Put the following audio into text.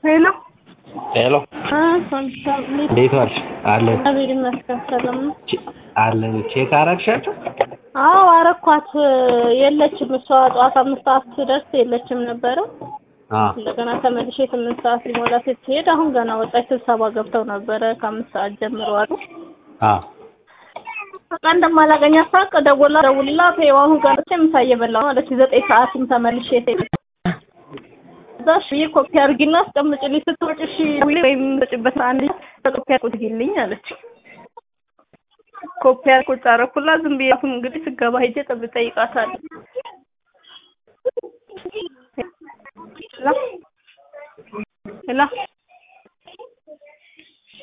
ሄሎ ሄሎ እንዴት ዋልሽ? አለን እግዚአብሔር ይመስገን ሰላም ነው። አለን። ቼክ አረግሻቸው? አዎ አረኳት። የለችም እሷ ጠዋት አምስት ሰዓት ስደርስ የለችም ነበረ። አዎ እንደገና ተመልሼ ስምንት ሰዓት ሊሞላ ስትሄድ አሁን ገና ወጣች። ስብሰባ ገብተው ነበረ ከአምስት ሰዓት ጀምሮ አሉ። አዎ በቃ እንደማላገኛት ሳቅ ደውላ ደውልላት ይኸው አሁን ገብቼ ምሳ እየበላሁ ነው አለች። ዘጠኝ ሰዓትም ተመልሼ ስሄድ እዛ እሺ ኮፒ አድርጊና አስቀምጪልኝ ስትወጪ እሺ ወይም የምትወጪበት አንድ ኮፒ አድርጊልኝ አለች። ኮፒ ቁጭ አደረኩላት። ዝም ብዬ አሁን እንግዲህ ስገባ ሄጄ ጠብ እጠይቃታለሁ። ሄላ ሄላ